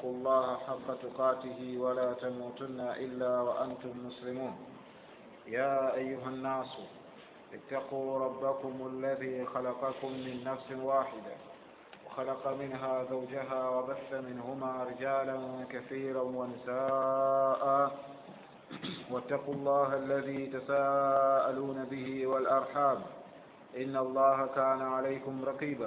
واتقوا الله حق تقاته ولا تموتن إلا وأنتم مسلمون يا أيها الناس اتقوا ربكم الذي خلقكم من نفس واحدة وخلق منها زوجها وبث منهما رجالا كثيرا ونساء واتقوا الله الذي تساءلون به والأرحام إن الله كان عليكم رقيبا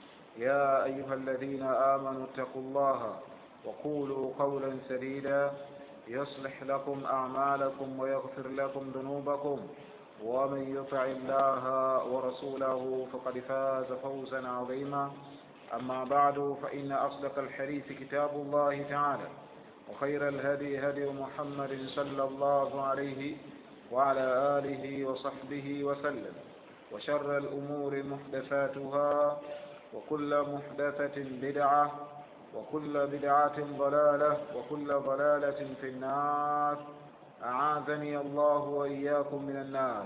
يا أيها الذين آمنوا اتقوا الله وقولوا قولا سديدا يصلح لكم أعمالكم ويغفر لكم ذنوبكم ومن يطع الله ورسوله فقد فاز فوزا عظيما أما بعد فإن أصدق الحديث كتاب الله تعالى وخير الهدي هدي محمد صلى الله عليه وعلى آله وصحبه وسلم وشر الأمور محدثاتها وكل محدثة بدعة وكل بدعة ضلالة وكل ضلالة في النار أعاذني الله وإياكم من النار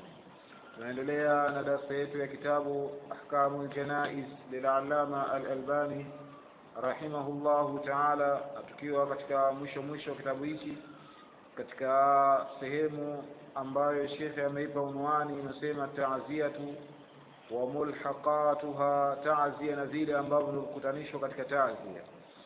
tunaendelea na darasa yetu ya kitabu ahkamu ljanaiz lilalama alalbani rahimahullahu taala tukiwa katika mwisho mwisho wa kitabu hichi katika sehemu ambayo shekhe ameipa unwani inasema taziatu wa mulhaqatuha tazia na vile ambavyo vimekutanishwa katika tazia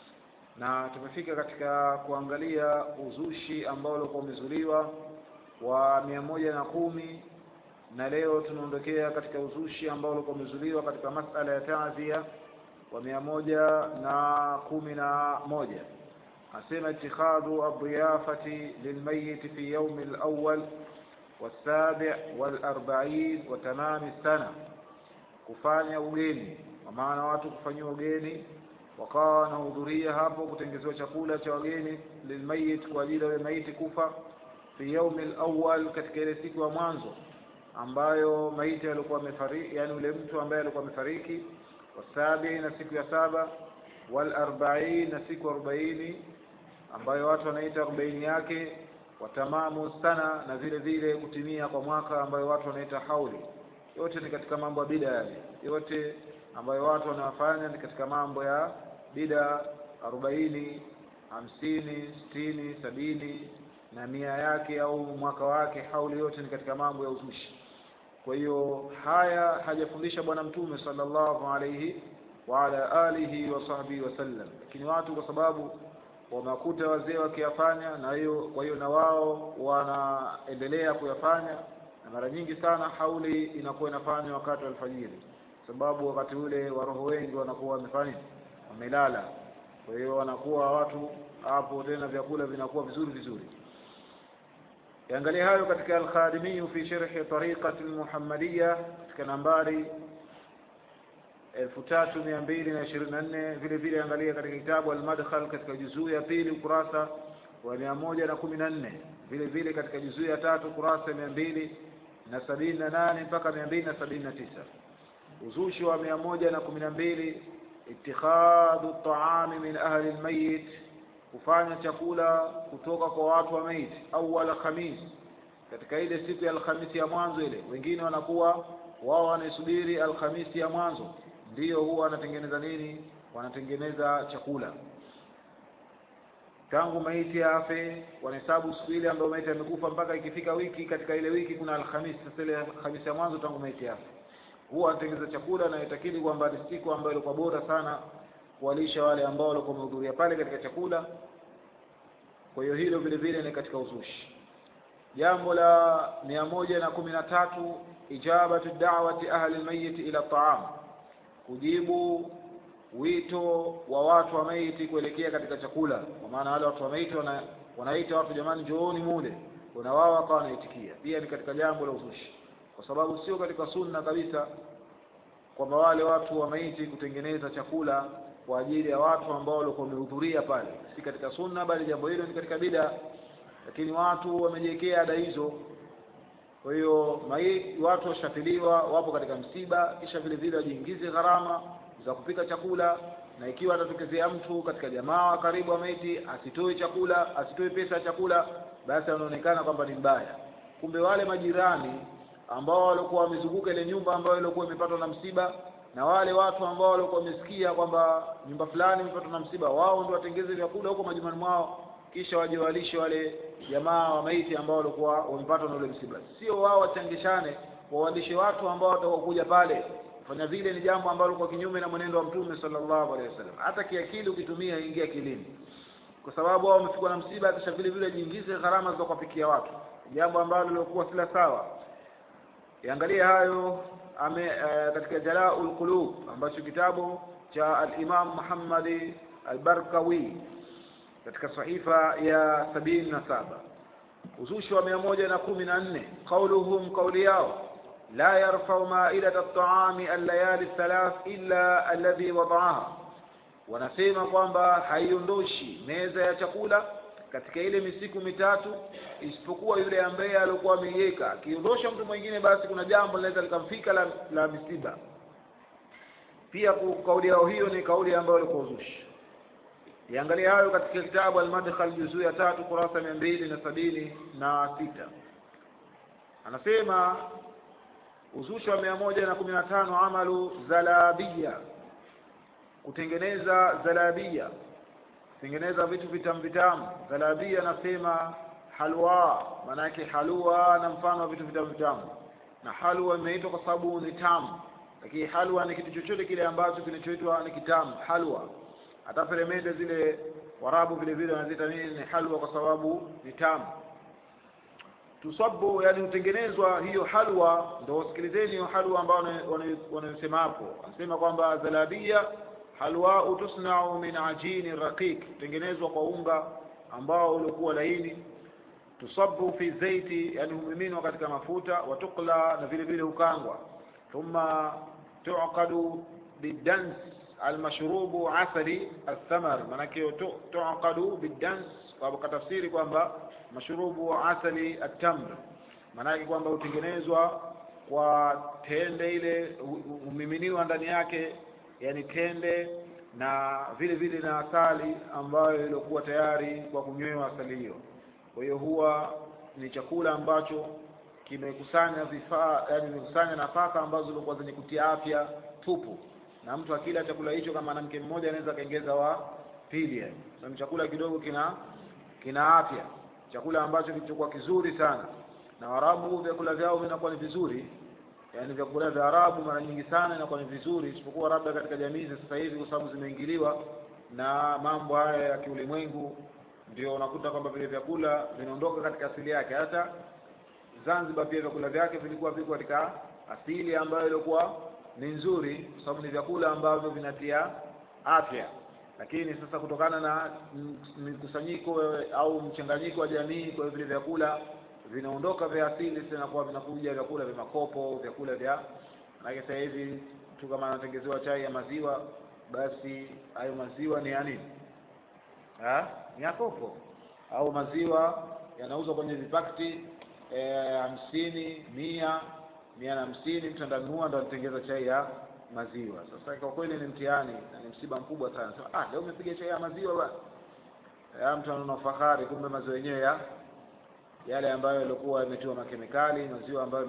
na tumefika katika kuangalia uzushi ambao ulikuwa umezuliwa wa mia moja na kumi na leo tunaondokea katika uzushi ambao ulikuwa umezuliwa katika masala ya tazia wa mia moja na kumi na moja asema itikhadhu adiyafati lilmayiti fi yaumi lawal والسابع والأربعين وتمام السنة kufanya ugeni kwa maana watu kufanyiwa ugeni wakawa wanahudhuria hapo kutengezewa chakula cha wageni lilmayit kwa ajili ya maiti kufa fi yaumi lawal katika ile siku ya mwanzo ambayo maiti alikuwa amefariki yani ule mtu ambaye alikuwa amefariki wasabi na siku ya saba walarbain na siku arobaini ambayo watu wanaita arobaini yake watamamu sana na vile vile kutimia kwa mwaka ambayo watu wanaita hauli yote ni katika mambo ya bida yale yote ambayo watu wanawafanya ni katika mambo ya bida arobaini hamsini sitini sabini na mia yake au mwaka wake hauli yote ni katika mambo ya uzushi kwa hiyo haya hajafundisha bwana mtume sallallahu alaihi wa ala alihi wa sahbihi wasallam lakini watu kwa sababu wamewakuta wazee wakiyafanya na hiyo kwa hiyo na wao wanaendelea kuyafanya na mara nyingi sana hauli inakuwa inafanywa wakati wa alfajiri sababu wakati ule waroho wengi wanakuwa wamefanya wamelala kwa hiyo wanakuwa watu hapo tena vyakula vinakuwa vizuri vizuri yaangalia hayo katika alkhadimiyu fi sharhi tariqati almuhammadiya katika nambari elfu tatu mia mbili na ishirini na nne vile vile angalia katika kitabu almadkhal katika juzuu ya pili ukurasa wa mia moja na kumi na nne vile vile katika juzuu ya tatu ukurasa mia mbili na sabini na nane mpaka mia mbili na sabini na tisa uzushi wa mia moja na kumi na mbili itikhadhu taami min ahli lmayit kufanya chakula kutoka kwa watu wa maiti awala khamis katika ile siku ya alhamisi ya mwanzo ile wengine wanakuwa wao wanaisubiri alhamisi ya mwanzo ndiyo huwa wanatengeneza nini wanatengeneza chakula tangu maiti afe wanahesabu siku ile ambayo maiti amekufa mpaka ikifika wiki katika ile wiki kuna alhamisi sasa ile alhamisi ya mwanzo tangu maiti afe huwa wanatengeneza chakula na itakidi kwamba ni siku ambayo ilikuwa bora sana kuwalisha wale ambao walikuwa wamehudhuria pale katika chakula kwa hiyo hilo vile vile ni katika uzushi jambo la mia moja na kumi na tatu ijabatu da'wati ahli lmayiti ila taam kujibu wito wa watu wa maiti kuelekea katika chakula kwa maana wale watu wa maiti wana, wanaita watu jamani njooni mule kuna wao wakawa wanaitikia pia ni katika jambo la uzushi kwa sababu sio katika sunna kabisa kwamba wale watu wa maiti kutengeneza chakula kwa ajili ya watu ambao walikuwa wamehudhuria pale si katika sunna bali jambo hilo ni katika bida lakini watu wamejiwekea ada hizo kwa hiyo watu washafiliwa wapo katika msiba kisha vile vile wajiingize gharama za kupika chakula na ikiwa atatokezea mtu katika jamaa wa karibu wa maiti asitoe chakula asitoe pesa ya chakula basi anaonekana kwamba ni mbaya kumbe wale majirani ambao walikuwa wamezunguka ile nyumba ambayo ilikuwa imepatwa na msiba na wale watu ambao walikuwa wamesikia kwamba nyumba fulani imepatwa na msiba wao ndio watengeze vyakula huko majumbani mwao kisha waje walishe wale jamaa wa maiti ambao walikuwa wamepatwa na ule msiba sio wao wachangishane wawalishe watu ambao watakokuja pale kufanya vile ni jambo ambalo kwa kinyume na mwenendo wa mtume sallallahu alaihi wasallam hata kiakili ukitumia ingia kilini kwa sababu wao wamefikwa na msiba kisha vile vile jiingize gharama za kuwapikia watu jambo ambalo lilikuwa sila sawa iangalie hayo ame uh, katika jalaul qulub ambacho kitabu cha al-Imam Muhammad al-Barkawi katika sahifa ya sabini na saba uzushi wa mia moja na kumi na nne qauluhum qauli yao la yarfau maidata at-ta'ami al-layali thalath illa alladhi wada'aha wanasema kwamba haiondoshi meza ya chakula katika ile misiku mitatu isipokuwa yule ambaye alikuwa ameiweka akiondosha mtu mwingine basi kuna jambo linaweza likamfika la, la misiba pia kauli yao hiyo ni kauli ambayo ilikuwa uzushi iangalia hayo katika kitabu al-madkhal juzuu ya tatu kurasa mia mbili na sabini na sita anasema uzushi wa mia moja na kumi na tano amalu zalabia kutengeneza zalabia kutengeneza vitu vitamu vitamu zalabia nasema halwa maana yake halwa na mfano wa vitu vitamu vitamu na halwa imeitwa kwa sababu ni tamu lakini halwa ni kitu chochote kile ambacho kinachoitwa ni kitamu halwa hata peremende zile warabu vile vile wanaziita nini ni halwa kwa sababu ni tamu tusabu yani hutengenezwa hiyo halwa ndio wasikilizeni hiyo halwa ambao wanayosema hapo anasema kwamba zalabia halwa tusnau min ajini raqiq tengenezwa kwa unga ambao ulikuwa laini tusabu fi zaiti yani humiminwa katika mafuta watukla na vile vile hukangwa thumma tuqadu bidans almashrubu asali athamar manake tuqadu bidans kwa tafsiri kwamba mashrubu asali atamr manake kwamba hutengenezwa kwa tende ile humiminiwa ndani yake yani tende na vile vile na asali ambayo ilikuwa tayari kwa kunywewa asali hiyo kwa hiyo huwa ni chakula ambacho kimekusanya vifaa yani kimekusanya nafaka ambazo zilikuwa zenye kutia afya tupu na mtu akila chakula hicho kama mwanamke mmoja anaweza kaongeza wa pili yani so, chakula kidogo kina kina afya chakula ambacho kilichokuwa kizuri sana na Waarabu vyakula vyao vinakuwa ni vizuri yani vyakula vya Arabu mara nyingi sana inakuwa ni vizuri isipokuwa labda katika jamii za sasa hivi kwa sababu zimeingiliwa na mambo haya ya kiulimwengu ndio unakuta kwamba vile vyakula vinaondoka katika asili yake hata Zanzibar pia vyakula vyake vilikuwa viko katika asili ambayo ilikuwa ni nzuri kwa sababu ni vyakula ambavyo vinatia afya lakini sasa kutokana na mkusanyiko au mchanganyiko wa jamii kwa vile vyakula vinaondoka vya asili tena kwa vinakuja vyakula vya makopo vyakula vya maana sasa hivi tu kama anatengezewa chai ya maziwa basi hayo maziwa ni ya nini ha? ni ya kopo au maziwa yanauzwa kwenye vipakti hamsini mia mia na hamsini mtu andanunua ndo anatengeza chai ya maziwa sasa kwa kweli ni mtihani na ni msiba mkubwa sana sasa ah leo umepiga chai ya maziwa bwana mtu anaona fahari kumbe maziwa yenyewe ya yale ambayo yalikuwa yametiwa makemikali maziwa ambayo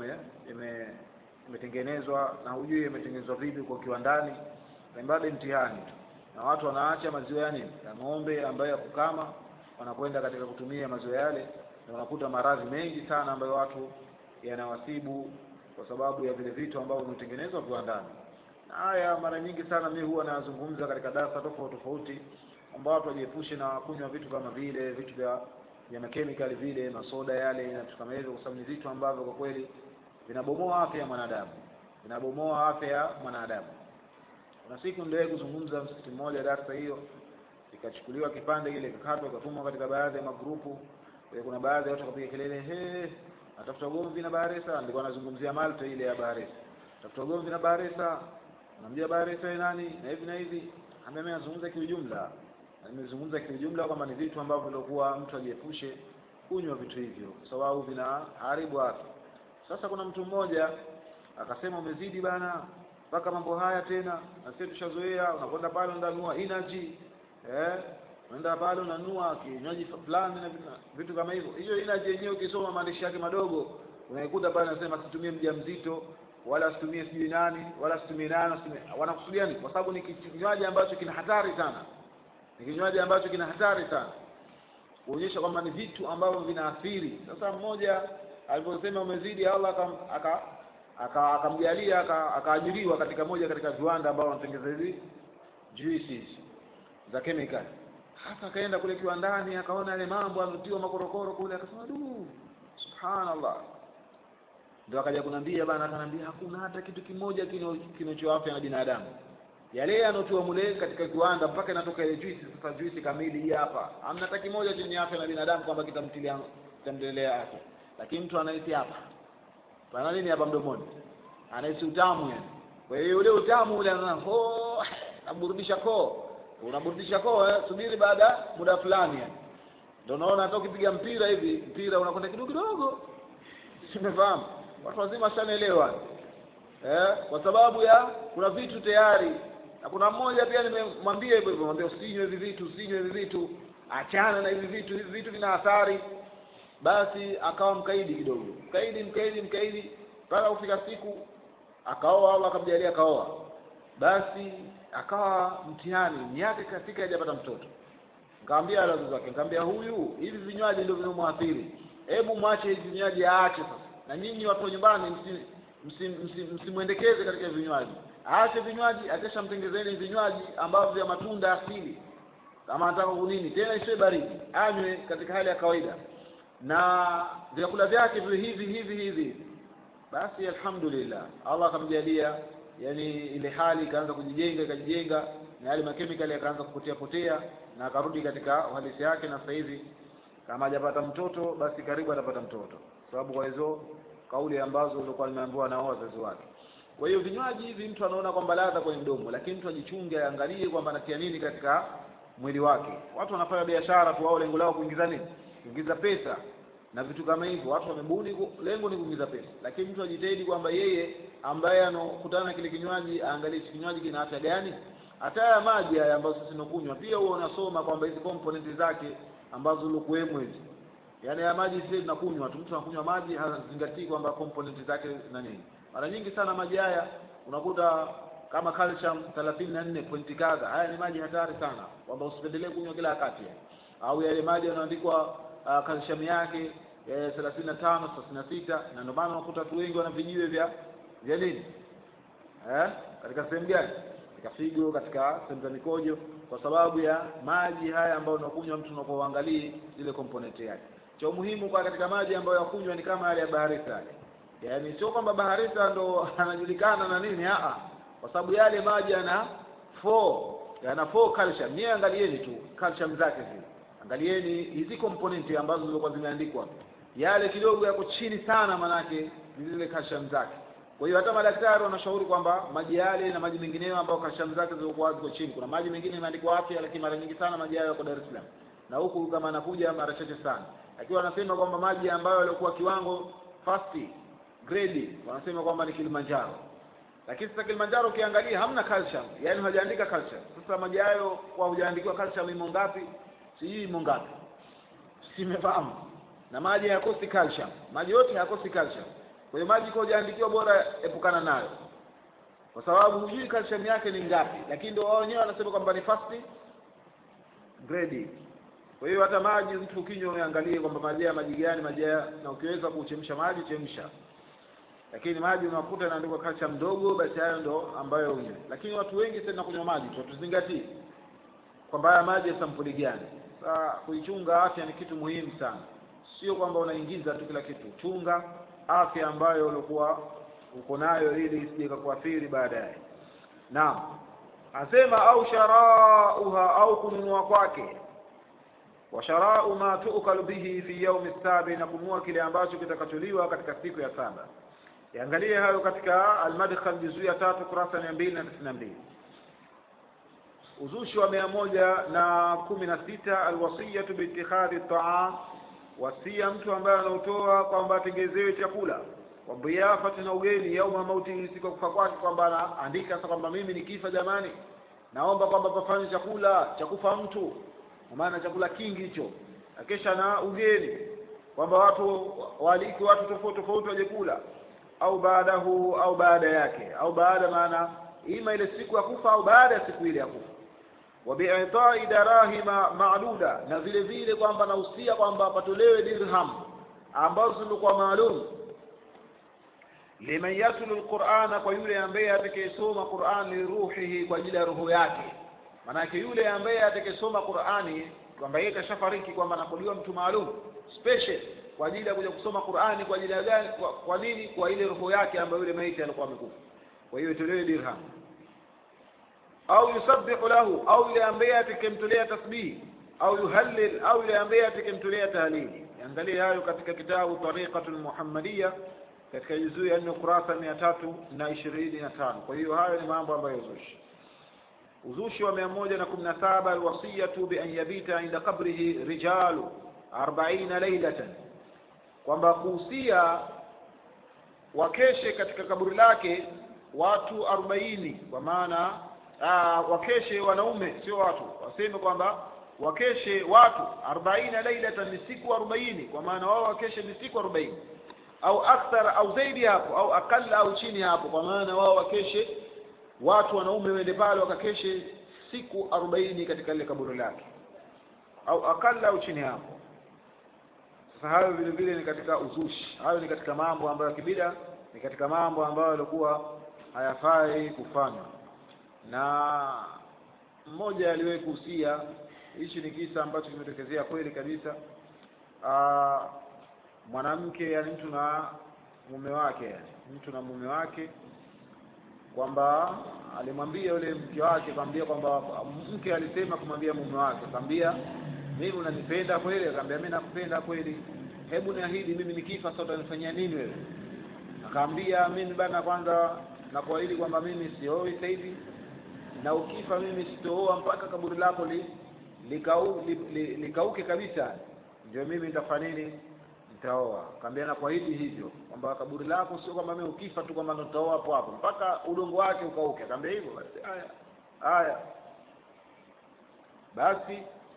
imetengenezwa na hujui imetengenezwa vipi kwa kiwandani na bado mtihani tu na watu wanaacha maziwa yani ya ng'ombe ambayo ya kukama wanakwenda katika kutumia maziwa yale na unakuta maradhi mengi sana ambayo watu yanawasibu kwa sababu ya vile vitu ambavyo vimetengenezwa viwandani na haya mara nyingi sana mimi huwa nazungumza katika darasa tofauti tofauti ambao watu wajiepushe na kunywa vitu kama vile vitu vya vya makemikali vile masoda yale na vitu kama hivyo kwa sababu ni vitu ambavyo kwa kweli vinabomoa afya ya mwanadamu vinabomoa afya ya mwanadamu kuna siku ndio kuzungumza msikiti mmoja darasa hiyo ikachukuliwa kipande kile kikatwa ikatumwa katika baadhi ya magrupu kuna baadhi ya watu wakapiga kelele he atafuta ugomvi na Baharesa nilikuwa nazungumzia Malta ile ya Baharesa tafuta ugomvi na Baharesa namjua Baharesa nani na hivi na hivi ambaye anazungumza kiujumla nimezungumza kiujumla kwamba ni vitu ambavyo vilikuwa mtu ajiepushe kunywa vitu hivyo kwa sababu vinaharibu afya sasa kuna mtu mmoja akasema umezidi bana mpaka mambo haya tena na sisi tushazoea unakwenda pale unanunua energy eh unaenda pale unanunua kinywaji fulani na vitu kama hivyo hiyo energy yenyewe ukisoma maandishi yake madogo unaikuta pale anasema situmie mjamzito wala asitumie sijui nani wala asitumie nani asitumie- wanakusudia nini kwa sababu ni kinywaji ambacho kina hatari sana ni kinywaji ambacho kina hatari sana kuonyesha kwamba ni vitu ambavyo vinaathiri sasa mmoja aliposema umezidi allah akam- aka aka- akamjalia aka- akaajiriwa katika moja katika viwanda ambao wanatengeneza hizi juices za chemical hasa akaenda kule kiwandani akaona yale mambo ametiwa makorokoro kule akasema du subhanallah ndio akaja kunambia bana akanambia hakuna hata kitu kimoja kino- kinachoafya na binadamu yale yanotiwa mule katika kiwanda mpaka inatoka ile juisi sasa juisi kamili hii hapa hamna hata kimoja chenye afya na binadamu kwamba kitamtilia kitamtelea afya lakini mtu anahisi hapa pana nini hapa mdomoni anahisi utamu yani kwa hiyo ule utamu ule anaona ho naburudisha koo unaburudisha koo eh? subiri baada ya muda fulani yani ndio unaona hata ukipiga mpira hivi mpira unakwenda kidogo kidogo simefahamu watu wazima shanaelewa eh, kwa sababu ya kuna vitu tayari na kuna mmoja pia nimemwambia hivyo hivyo mwambia usinywe hivi vitu usinywe hivi vitu achana na hivi vitu hivi vitu vina athari basi akawa mkaidi kidogo mkaidi mkaidi mkaidi mpaka kufika siku akaoa au akamjalia akaoa basi akawa mtihani miaka ikafika hajapata mtoto nikamwambia wale wazazi wake nikamwambia huyu hivi vinywaji ndio vinomwathiri hebu mwache hivi vinywaji aache sasa na nyinyi watu wa nyumbani msi- msi- msi- msimwendekeze katika vinywaji aache vinywaji akishamtengezeni vinywaji ambavyo vya matunda asili kama anataka kunini tena isiwe baridi anywe katika hali ya kawaida na vyakula vyake viwe hivi hivi hivi basi alhamdulillah allah akamjalia yani ile hali ikaanza kujijenga ikajijenga na yale makemikali yakaanza kupotea potea na akarudi katika uhalisi yake na sasa hivi kama hajapata mtoto basi karibu atapata mtoto sababu kwa hizo kauli ambazo ulikuwa nimeambiwa na wazazi wake kwa hiyo vinywaji hivi mtu anaona kwamba ladha kwenye mdomo lakini mtu ajichunge aangalie kwamba anatia nini katika mwili wake watu wanafanya biashara tu wao lengo lao kuingiza nini kuingiza pesa na vitu kama hivyo watu wamebuni ku- lengo ni kuingiza pesa lakini mtu ajitahidi kwamba yeye ambaye anokutana na kile kinywaji aangalie hichi kinywaji kina afya gani hata haya maji haya ambayo sisi tunakunywa pia huwa unasoma kwamba hizi component zake ambazo zilikuwemo hizi yaani haya maji sisi tunakunywa tu mtu anakunywa maji hazingatii kwamba component zake na nini mara nyingi sana maji haya unakuta kama calcium thelathini na nne pointi kadha haya ni maji hatari sana kwamba usipendelee kunywa kila wakati au yale maji yanaandikwa uh, calcium yake thelathini na tano thelathini na sita na ndio maana unakuta watu wengi wana vijiwe vya vya nini eh? katika sehemu gani katika figo katika sehemu za mikojo kwa sababu ya maji haya ambayo unakunywa mtu unapoangalia ile component yake cha umuhimu kwa katika maji ambayo yakunywa ni kama yale ya baharisa yale yaani sio kwamba baharisa ndo anajulikana na nini aa kwa sababu yale maji yana four yana four calcium nyie angalieni tu calcium zake zile angalieni hizi component ambazo zilikuwa zimeandikwa yale kidogo yako chini sana manake ni zile calcium zake kwa hiyo hata madaktari wanashauri kwamba maji yale na maji mengineyo ambayo calcium zake zilikuwa ziko chini kuna maji mengine imeandikwa afya lakini mara nyingi sana maji hayo yako Dar es Salaam na huku kama anakuja mara chache sana lakini wanasema kwamba maji ambayo yalikuwa kiwango first grade wanasema kwamba ni Kilimanjaro lakini sasa Kilimanjaro ukiangalia hamna calcium yani hajaandika calcium sasa maji hayo kwa hujaandikiwa calcium imo ngapi sijui imo ngapi simefahamu na maji hayakosi calcium maji yote hayakosi calcium kwa hiyo maji kwa hujaandikiwa bora epukana nayo kwa sababu hujui calcium yake ni ngapi lakini ndio wao wenyewe wanasema kwamba ni first grade kwa hiyo hata maji mtu ukinywa uangalie kwamba maji ya maji gani maji haya na ukiweza kuchemsha maji chemsha lakini maji unakuta inaandikwa calcium mdogo basi hayo ndo ambayo unywe lakini watu wengi sana kunywa maji tu tuzingatie kwamba haya maji ya sampuli gani sasa kuichunga afya ni kitu muhimu sana sio kwamba unaingiza tu kila kitu chunga afya ambayo ulikuwa uko nayo ili isije kukuathiri baadaye naam asema au sharauha au kununua kwake wa sharau ma tukalu bihi fi yaumi sabi na kununua kile ambacho kitakacholiwa katika siku ya saba yaangalie hayo katika almadkhal juzuu ya tatu kurasa mia mbili na tisini na mbili uzushi wa mia moja na kumi na sita alwasiyatu biitikhadhi taam wasia mtu ambaye anautoa kwamba atengezewe chakula kwa biafati na ugeni yauma mauti siku ya kufa kwake kwamba anaandika sasa kwamba mimi nikifa jamani naomba kwamba pafanye chakula cha kufa mtu kwa maana chakula kingi hicho akesha na ugeni kwamba watu waaliki watu tofauti tofauti waje kula au baadahu au baada yake au baada maana ima ile siku ya kufa au baada ya siku ile ya kufa wa bi'itai darahima ma'duda na vile vile kwamba nahusia kwamba patolewe dirham ambazo zilikuwa maalum liman yatlu alqur'ana kwa yule ambaye atakayesoma Qur'an li ruhihi kwa ajili ya roho yake maanake yule ambaye atakayesoma Qur'ani kwamba yeye kashafariki kwamba anakuliwa mtu maalum special kwa ajili ya kuja kusoma Qur'ani kwa ajili ya gani kwa, kwa nini kwa ile roho yake ambayo yule maiti alikuwa amekufa kwa hiyo itolewe dirham au yusabbihu lahu au yule ambaye atakemtolea tasbih au yuhallil au yule ambaye atakemtolea tahlili angalia hayo katika kitabu tariqatul muhammadiyya katika juzuu ya nne ukurasa mia tatu na ishirini na tano kwa hiyo hayo ni mambo ambayo uzushi uzushi wa mia moja na kumi na saba alwasiyatu bi an yabita inda qabrihi rijalu arbaina lailatan kwamba kuhusia wakeshe katika kaburi lake watu arobaini kwa maana aa, wakeshe wanaume sio watu waseme kwamba wakeshe watu arbaina lailatan ni siku arobaini kwa maana wao wakeshe ni siku arobaini au akthar au zaidi hapo au akalla au chini hapo kwa maana wao wakeshe watu wanaume wende pale wakakeshe siku arobaini katika lile kaburi lake au akalla au chini hapo sasa hayo vile vile ni katika uzushi hayo ni katika mambo ambayo kibida ni katika mambo ambayo yalikuwa hayafai kufanywa na mmoja aliwahi kuhusia hichi ni kisa ambacho kimetokezea kweli kabisa Aa, mwanamke yani mtu na mume wake yani mtu na mume wake kwamba alimwambia yule mke wake akamwambia kwamba mke alisema kumwambia mume wake akamwambia mimi unanipenda kweli akamwambia mimi nakupenda kweli hebu niahidi mimi nikifa sasa utanifanyia nini wewe akamwambia mimi bana kwanza nakuahidi kwamba mimi sioi sasa hivi na ukifa mimi sitooa mpaka kaburi lako li, likau, li, li, likauke kabisa ndio mimi nitafanya nini nitaoa kaambia na kuahidi hivyo kwamba kaburi lako sio kwamba mimi ukifa tu kwamba nitaoa hapo hapo mpaka udongo wake ukauke kaambia hivyo basi haya haya basi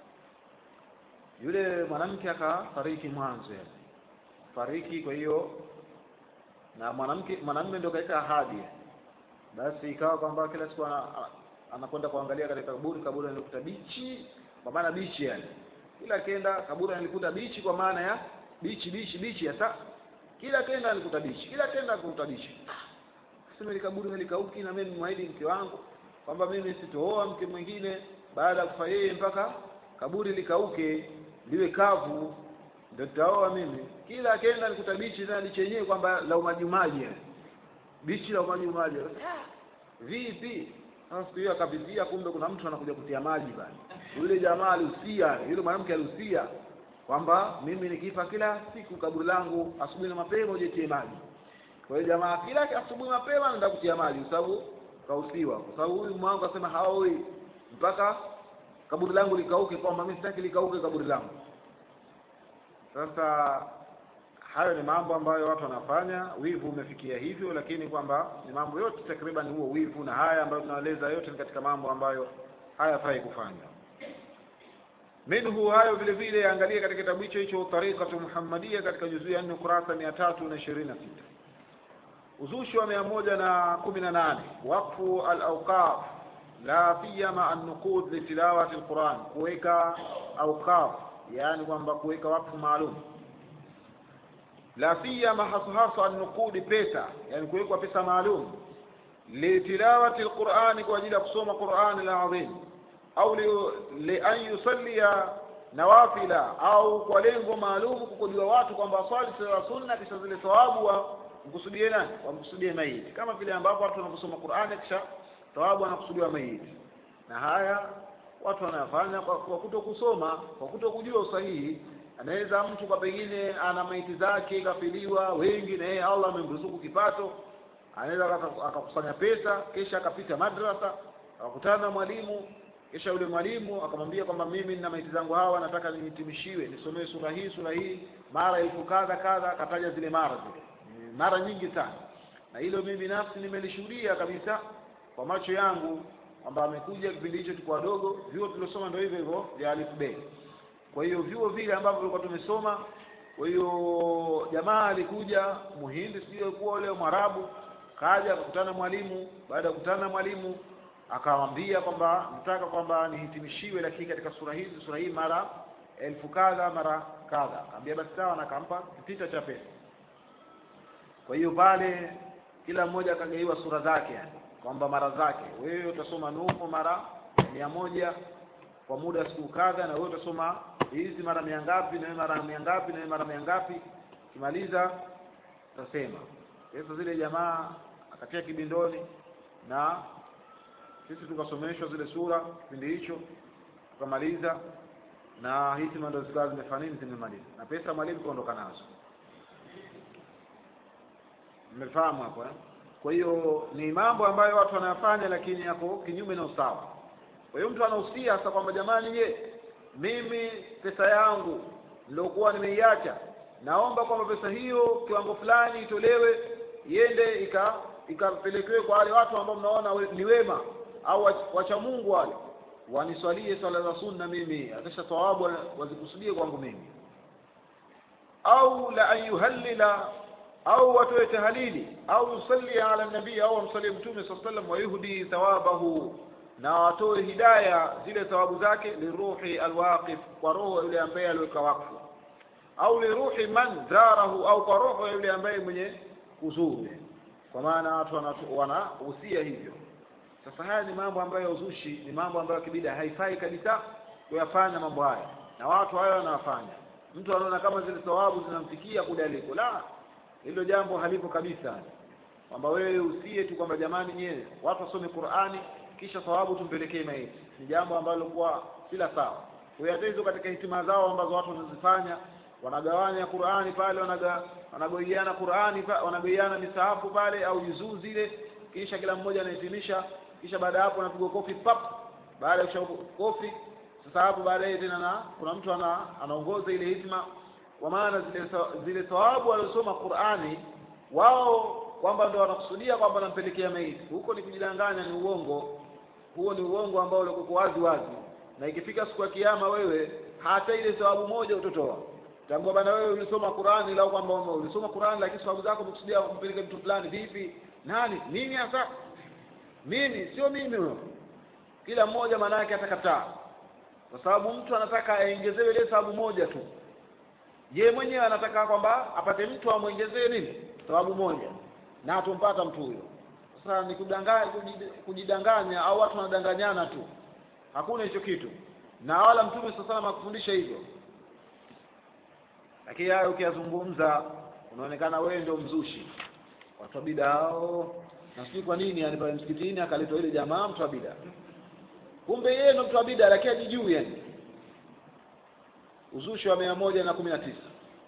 yule mwanamke akafariki mwanzo yani fariki kwa hiyo na mwanamke mwanamume ndio kaita ahadi basi ikawa kwamba kila siku ana, anakwenda kuangalia katika kaburi kaburi analikuta bichi kwa maana bichi yani kila kenda kaburi analikuta bichi kwa maana ya bichi bichi bichi hasa kila kenda alikuta bichi kila kenda alikuta bichi sema ile kaburi halikauki na mimi mwahidi mke wangu kwamba mimi sitooa mke mwingine baada ya kufa yeye mpaka kaburi likauke liwe kavu ndio tutaoa mimi kila kenda alikuta bichi na bichi yenyewe kwamba la umajumaji bichi la umajumaji vipi sasa siku hiyo akapitia kumbe kuna mtu anakuja kutia maji bana yule jamaa alihusia yule mwanamke alihusia kwamba mimi nikifa kila siku kaburi langu asubuhi na mapema ujetie maji kwa hiyo jamaa kila asubuhi mapema anaenda kutia maji kwa sababu kausiwa kwa sababu huyu mwangu asema haoi mpaka kaburi langu likauke kwamba mimi sitaki likauke kaburi langu sasa hayo ni mambo ambayo watu wanafanya wivu umefikia hivyo lakini kwamba ni mambo yote takriban huo wivu na haya ambayo tunaeleza yote ni katika mambo ambayo hayafai kufanywa minhu hayo vile vile angalia katika kitabu hicho hicho tariqatu muhammadia katika juzuu ya nne ukurasa mia tatu na ishirini na sita uzushi wa mia moja na kumi na nane wakfu alauqaf la siyama annuqud litilawati lquran kuweka auqaf yaani kwamba kuweka wakfu maalum la siyama hasahasa annuqudi pesa yani kuwekwa pesa maalum litilawati lqurani kwa ajili ya kusoma qurani lazim au lian li yusallia nawafila au kwa lengo maalum kukudiwa watu kwamba waswali sala sunna kisha zile thawabu wa mkusudie nani wamkusudie maiti kama vile ambapo watu wanaposoma Qur'ani kisha thawabu wanakusudiwa maiti na haya watu wanayafanya kwa, kwa kuto kusoma kwa kuto kujua usahihi anaweza mtu kwa pengine ana maiti zake kafiliwa wengi na yeye Allah amemruzuku kipato anaweza akakusanya pesa kisha akapita madrasa akakutana na mwalimu kisha yule mwalimu akamwambia kwamba mimi nina maiti zangu hawa nataka nihitimishiwe nisomee sura hii sura hii mara elfu kadha kadha akataja zile mara zile mara nyingi sana na hilo mimi binafsi nimelishuhudia kabisa kwa macho yangu kwamba amekuja kipindi hicho tuko wadogo vyuo tuliosoma ndio hivyo hivyo vya alif be kwa hiyo vyuo vile ambavyo tulikuwa tumesoma kwa hiyo jamaa alikuja muhindi sio kuwa ule mwarabu kaja akakutana mwalimu baada ya kukutana na mwalimu akamwambia kwamba nataka kwamba nihitimishiwe lakini katika sura hizi sura hii mara elfu kadha mara kadha akamwambia basi sawa na akampa kitita cha pesa kwa hiyo pale kila mmoja akagaiwa sura zake yani kwamba mara zake wewe utasoma nuhu mara mia moja kwa muda wa siku kadha na wewe utasoma hizi mara mia ngapi na wewe mara mia ngapi na wewe mara mia ngapi kimaliza utasema pesa zile jamaa akatia kibindoni na sisi tukasomeshwa zile sura kipindi hicho tukamaliza na hitima ndo zikawa zimefanya nini zimemaliza na pesa mwalimu kaondoka nazo mmefahamu hapo eh? kwa hiyo ni mambo ambayo watu wanayafanya lakini yako kinyume na usawa kwa hiyo mtu anahusia sasa kwamba jamani je mimi pesa yangu niliokuwa nimeiacha naomba kwamba pesa hiyo kiwango fulani itolewe iende ika ikapelekewe kwa wale watu ambao mnaona we- ni wema au wach- wacha Mungu wale waniswalie swala za sunna mimi akisha thawabu wazikusudie kwangu mimi au la an yuhallila au watoe tahalili au yusalli ala nabii au amsalie mtume saa sallam wayuhdi thawabahu na watoe hidaya zile thawabu zake liruhi alwaqif kwa roho yule ambaye aliweka wakfu au liruhi man zarahu au kwa roho yule ambaye mwenye kuzuru kwa maana watu wanatu- wanahusia hivyo sasa haya ni mambo ambayo ya uzushi ni mambo ambayo kibida haifai kabisa kuyafanya mambo haya na watu hayo wanafanya mtu anaona kama zile thawabu zinamfikia kule aliko la hilo jambo halipo kabisa kwamba wewe usie tu kwamba jamani nyewe watu wasome Qur'ani kisha thawabu tumpelekee maiti ni jambo ambalo kuwa sila sawa kwa hiyo hata hizo katika hitima zao ambazo watu wanazifanya wanagawanya Qur'ani pale wanaga wanagaiana Qur'ani pa, wanagaiana misahafu pale au juzuu zile kisha kila mmoja anahitimisha kisha baada ya hapo anapigwa kofi pap baada ya kusha kofi sasa hapo baadaye tena na kuna mtu ana anaongoza ile hitima kwa maana zile tha- zile thawabu waliosoma Qur'ani wao kwamba ndio wanakusudia kwamba wanampelekea maiti huko ni kujidanganya ni uongo huo ni uongo ambao ulikuwa wazi wazi na ikifika siku ya kiyama wewe hata ile thawabu moja utotoa tambua bana wewe ulisoma Qur'ani lau kwamba ume- ulisoma Qur'ani lakini thawabu zako umekusudia kumpeleka mtu fulani vipi nani mimi hasa mimi sio mimi huyo kila mmoja maana yake atakataa kwa sababu mtu anataka aongezewe ile thawabu moja tu ye mwenyewe anataka kwamba apate mtu amwongezee nini thawabu moja na atumpata mtu huyo sasa ni kudanganya kujidanganya au watu wanadanganyana tu hakuna hicho kitu na wala mtume sasa sana akufundisha hivyo lakini hayo ukiyazungumza unaonekana wewe ndio mzushi watu wa bida hao na sijui kwa nini yani pale msikitini akaletwa ile jamaa mtu wa bida kumbe yeye ndo mtu wa bida lakini hajijui yani uzushi wa mia moja na kumi na tisa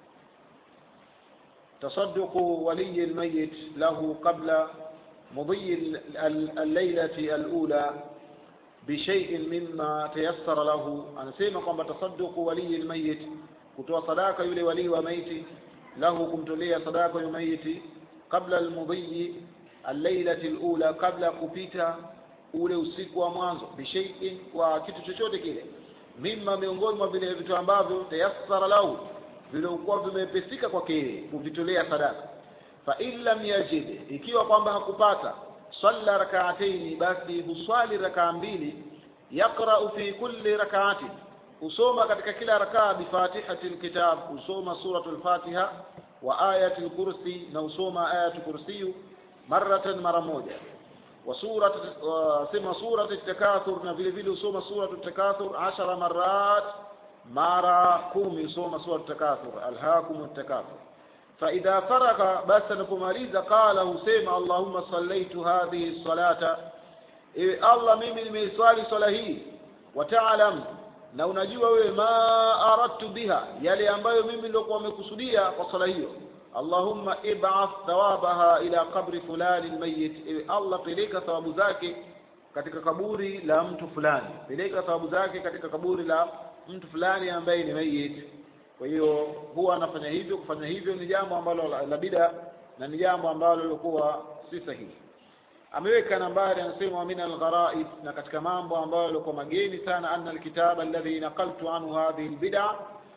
تصدق ولي الميت له قبل مضي ال- ال- الليلة الأولى بشيء مما تيسر له anasema kwamba tasadduqu wali almayit kutoa sadaka yule wali wa maiti lahu kumtolea sadaka yule maiti kabla almudhi allailati alula kabla kupita ule usiku wa mwanzo bishaiin kwa kitu chochote kile mimma miongoni mwa vile vitu ambavyo tayassara lahu vilivyokuwa vimepesika kwake yeye kuvitolea sadaka fa in lam yajid ikiwa kwamba hakupata salla rak'ataini basi huswali rakaa mbili yaqra'u fi kulli rak'atin husoma katika kila rakaa bifatihati alkitab husoma suratul fatiha wa ayati alkursi na husoma ayatu kursiyu maratan mara moja wa surat wa sema surat at-takathur na vile vile husoma surat at-takathur 10 marat mara kumi husoma surat at-takathur alhaakum at-takathur فإذا فرغ بس نكمaliza قال husema اللهم صليت هذه الصلاة ewe Allah mimi nimeiswali swala hii wataalam na unajua wewe ma aradtu biha yale ambayo mimi nilikuwa nimekusudia kwa swala hiyo Allahumma ib'ath thawabaha ila qabri fulani almayyit ewe Allah peleka thawabu zake katika kaburi la mtu fulani peleka thawabu zake katika kaburi la mtu fulani ambaye ni mayit kwa hiyo huwa anafanya hivyo kufanya hivyo ni jambo ambalo la, la bida na ni jambo ambalo lilikuwa si sahihi ameweka nambari anasema min algharaib na katika mambo ambayo yalikuwa mageni sana anna alkitaba alladhi naqaltu anhu hadhihi albid'a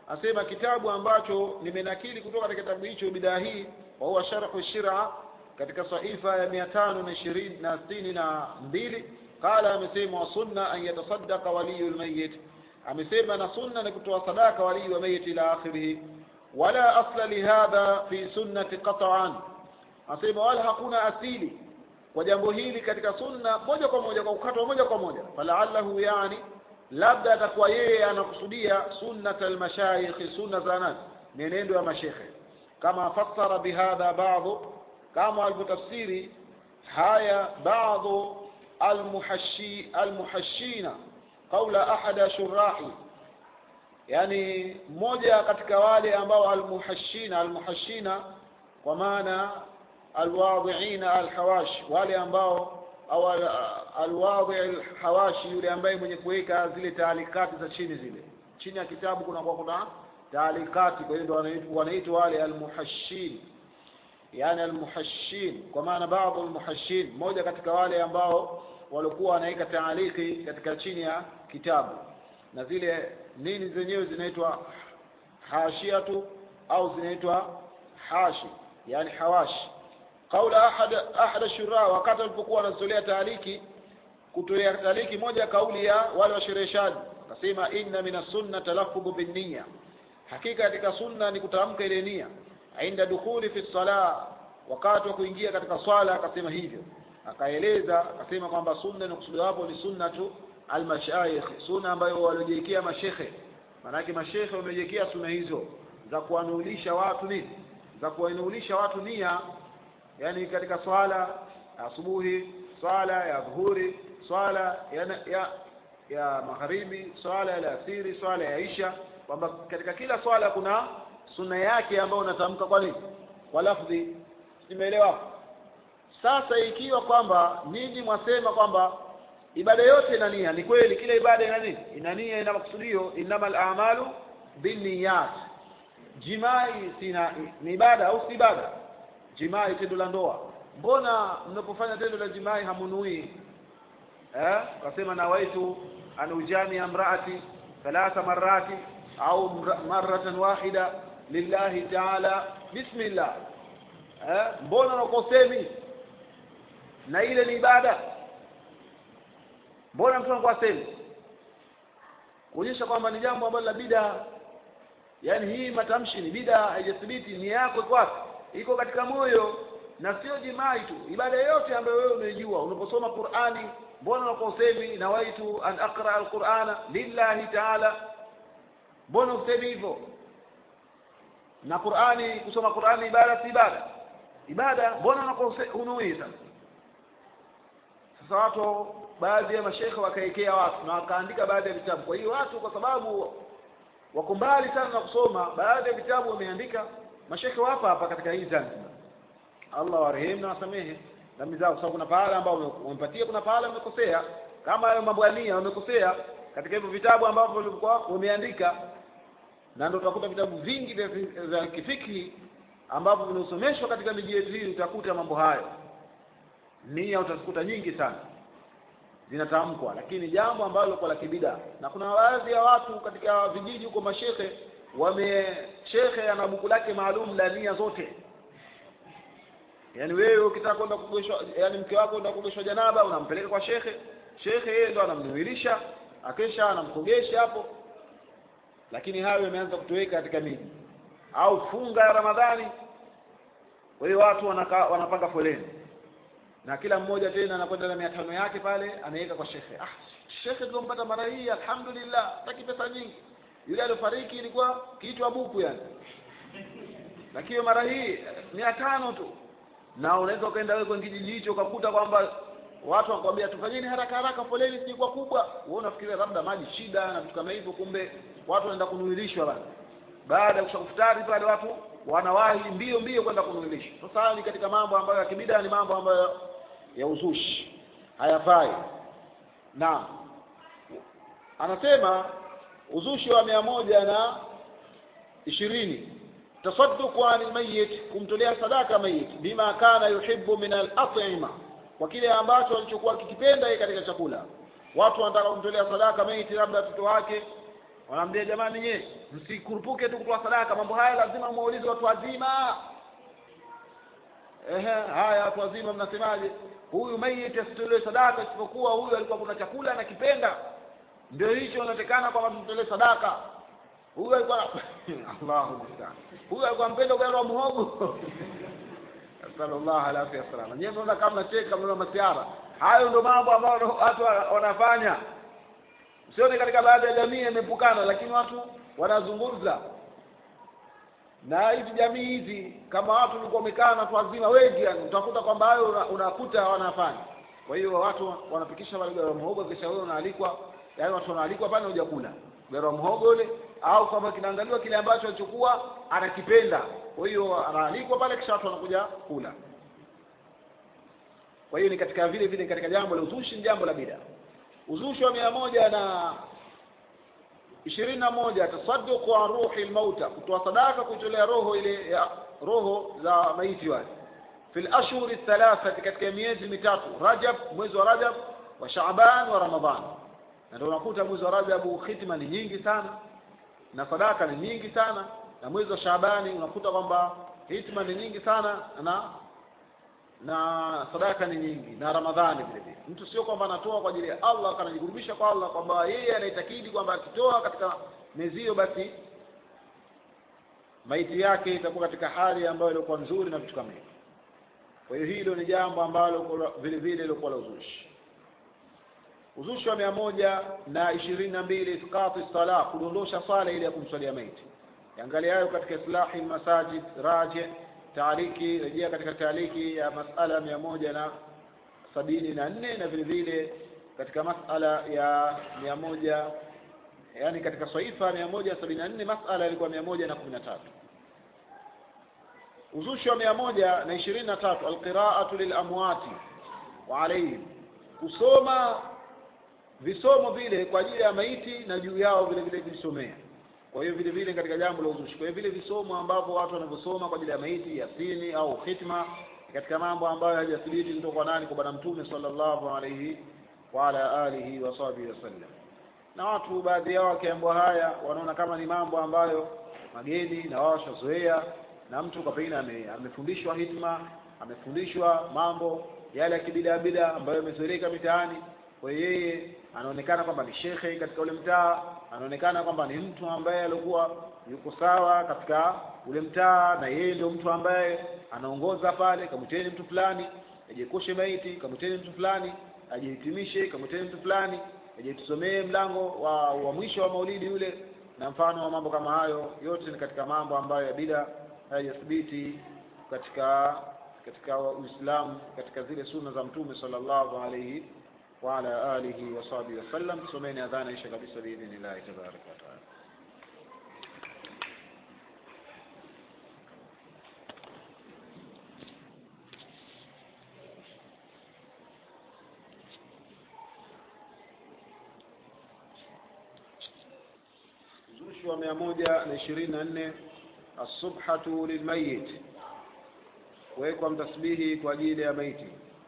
asema kitabu ambacho nimenakili kutoka katika kitabu hicho bidaa hii wa huwa sharhu shira katika sahifa ya mia tano na ishirini na sitini na mbili qala amesema wa sunna an yatasaddaqa waliyu lmayit amesema na sunna ni kutoa sadaka walii wa mayit ila akhirih wala asla lihadha fi sunnati qat'an asema wala hakuna asili kwa jambo hili katika sunna moja kwa moja kwa ukatwa moja kwa moja falaallahu yani labda atakuwa yeye anakusudia sunnat almashayikh sunna za nani mienendo ya mashekhe kama fassara bihadha baadhu kama alivyotafsiri haya baadhu almuhashi almuhashina qaula ahada shurahi yani mmoja katika wale ambao almuhashina almuhashina kwa maana alwadhiina alhawash wale ambao au alwadhi alhawashi yule ambaye mwenye kuweka zile taalikati za chini zile chini ya kitabu kuna kwa kuna taalikati kwa hiyo ndio wanaitwa wale almuhashin yani almuhashin kwa maana baadhi almuhashin mmoja katika wale ambao walikuwa wanaweka taaliki katika chini ya kitabu na zile nini zenyewe zinaitwa hashiatu au zinaitwa hashi yani hawashi qaula ahad ahad ashura wakati alipokuwa anazolea taaliki kutolea taaliki moja kauli ya wale washereheshaji akasema inna min sunna talaffudhu binniya hakika katika sunna ni kutamka ile nia inda dukhuli fi salah wakati wa kuingia katika swala akasema hivyo akaeleza akasema kwamba sunna inakusudiwa hapo ni sunnatu almashayikh sunna ambayo waliojiwekea mashekhe maanake mashekhe wamejiwekea sunna hizo za kuwanuulisha watu nini za kuwanuulisha watu nia yani katika swala asubuhi swala ya dhuhuri swala ya, ya, ya magharibi swala ya alasiri swala ya isha kwamba katika kila swala kuna sunna yake ambayo unatamka kwa nini kwa lafdhi nimeelewa sasa ikiwa kwamba ninyi mwasema kwamba ibada yote ina nia ni kweli kila ibada ina nini ina nia ina makusudio innamal a'malu binniyat jimai sina ni ibada au si ibada jimai tendo la ndoa mbona mnapofanya tendo la jimai hamunui eh kasema nawaitu an ujami amraati thalatha marati au maratan wahida lillahi ta'ala bismillah eh mbona unakosemi na ile ni ibada mbona mtu anakuwa semi kuonyesha kwamba ni jambo ambalo la bida yaani hii matamshi ni bida haijathibiti ni yako iko wapi iko katika moyo na sio jimai tu ibada yote ambayo wewe unaijua unaposoma Qur'ani mbona unakuwa usemi nawaitu an aqra alqur'ana lillahi ta'ala mbona usemi hivyo na Qur'ani kusoma Qur'ani ibada si ibada ibada mbona unakuwa unui sasa sasa watu baadhi ya mashekhe wakaekea watu na wakaandika baadhi ya vitabu kwa hiyo watu kwa sababu wako mbali sana na kusoma baadhi ya vitabu wameandika mashekhe hapa hapa katika hii Zanzibar Allah warehemu na wasamehe dhambi zao kwa sababu kuna pahala ambao wamepatia kuna pahala wamekosea kama hayo mambo ya nia wamekosea katika hivyo vitabu ambavyo walikuwa wameandika na ndio utakuta vitabu vingi vya vya kifiki ambavyo vinasomeshwa katika miji yetu hii utakuta mambo hayo nia utakuta nyingi sana zinatamkwa lakini jambo ambalo kwa la kibida na kuna baadhi ya watu katika vijiji huko mashehe wame shekhe ana buku lake maalum la nia zote yaani wewe ukitaka kwenda kugeshwa yani mke wako kwenda kugeshwa janaba unampeleka kwa shekhe shekhe yeye ndo anamnuilisha akesha anamkogesha hapo lakini hayo yameanza kutoweka katika miji au funga ya ramadhani kwa hiyo watu wanaka, wanapanga foleni na kila mmoja tena anakwenda na mia tano yake pale anaweka kwa shekhe ah shekhe tulompata mara hii alhamdulillah taki pesa nyingi yule aliyofariki ilikuwa kiitwa buku yani lakini mara hii mia tano tu na unaweza ukaenda wewe kwenye kijiji hicho ukakuta kwamba watu wanakwambia tufanyeni haraka haraka foleni si kwa kubwa wewe unafikiria labda maji shida na vitu kama hivyo kumbe watu wanaenda kunuilishwa bana baada ya kushakufutari pale watu wanawahi mbio mbio kwenda kunuilishwa sasa haya ni katika mambo ambayo ya kibida ni mambo ambayo ya uzushi hayafai na anasema uzushi wa mia moja na ishirini tasadduqu anil mayyit kumtolea sadaka mayit bima kana yuhibbu min al-at'ima kwa kile ambacho alichokuwa kikipenda yeye katika chakula watu wanataka kumtolea sadaka mayit labda watoto wake wanaambia jamani nye msikurupuke tu kutoa sadaka mambo haya lazima muulize watu wazima ehe haya watu wazima mnasemaje huyu maiti asitolewe sadaka isipokuwa huyu alikuwa kuna chakula anakipenda ndio hicho inatekana kwamba tumtolee sadaka huyu alikuwa Allahu musta'an huyu alikuwa mpenda ugali wa muhogo sallallahu alaihi wasallam nyewe mnaona kama mnacheka mnaona masiara hayo ndio mambo ambayo watu wanafanya sione katika baadhi ya jamii imepukana lakini watu wanazungumza na hizi jamii hizi kama watu walikuwa wamekaa na watu wazima wengi yani utakuta kwamba hayo una- unakuta wanafanya kwa hiyo watu wanapikisha wale ugali wa muhogo kisha wewe unaalikwa yaani watu wanaalikwa pale hujakula ugali wa muhogo ule au kama kinaangaliwa kile ambacho alichokuwa anakipenda kwa hiyo anaalikwa pale kisha watu wanakuja kula kwa hiyo ni katika vile vile katika jambo la uzushi ni jambo la bida uzushi wa mia moja na ishirini na moja tasadduqu an ruhi lmauta kutoa sadaka kuitolea roho ile ya roho za maiti wale fi lashhuri thalathati katika miezi mitatu rajab mwezi wa rajab wa shaaban wa ramadhan na ndio unakuta mwezi wa rajabu khitma ni nyingi sana na sadaka ni nyingi sana na mwezi wa shaabani unakuta kwamba hitma ni nyingi sana na na sadaka ni nyingi na ramadhani vile vile mtu sio kwamba anatoa kwa ajili ya allah akanajikurubisha kwa allah kwamba yeye anaitakidi kwamba akitoa katika miezi hiyo basi maiti yake itakuwa katika hali ambayo ilikuwa nzuri na vitu kama hivyo kwa hiyo hilo ni jambo ambalo kwa- vile vile ilikuwa la uzushi uzushi wa mia moja na ishirini na mbili isqati sala kudondosha swala ile ya kumswalia maiti angalia hayo katika islahi masajid raji taaliki rejea katika taaliki ya masala mia moja na sabini na nne na vile vile katika masala ya mia moja yani katika swaifa mia moja sabini na nne masala yalikuwa mia moja na kumi na tatu uzushi wa mia moja na ishirini na tatu alqiraatu lilamwati wa alaihim kusoma visomo vile kwa ajili ya maiti na juu yao vile vile kujisomea kwa hiyo vile vile katika jambo la uzushi kwa hiyo vile visomo ambavyo watu wanavyosoma kwa ajili ya maiti yasini au khitma ni katika mambo ambayo hajathibiti kutoka kwa nani kwa bwana mtume sallallahu alaihi wa ala alihi wa sahbihi wasallam na watu baadhi yao wakiambiwa haya wanaona kama ni mambo ambayo mageni na wao washazoea na mtu kwa pengine ame, amefundishwa hitma amefundishwa mambo yale ya kibida bida ambayo yamezoeleka mitaani kwa hiyo yeye anaonekana kwamba ni shekhe katika ule mtaa anaonekana kwamba ni mtu ambaye alikuwa yuko sawa katika ule mtaa na yeye ndio mtu ambaye anaongoza pale kamwiteni mtu fulani ajiekoshe maiti kamwiteni mtu fulani ajihitimishe kamwiteni mtu fulani aje tusomee mlango wa, wa mwisho wa maulidi yule na mfano wa mambo kama hayo yote ni katika mambo ambayo ya bida hayajathibiti katika katika Uislamu katika zile sunna za Mtume sallallahu alayhi wa ala alihi wa sahbihi wasallam. Tusomeni adhana isha kabisa biidhnillahi tabaraka wa taala. uzushi wa mia moja na ishirini na nne assubhatu lilmayit kuwekwa mtasbihi kwa ajili ya maiti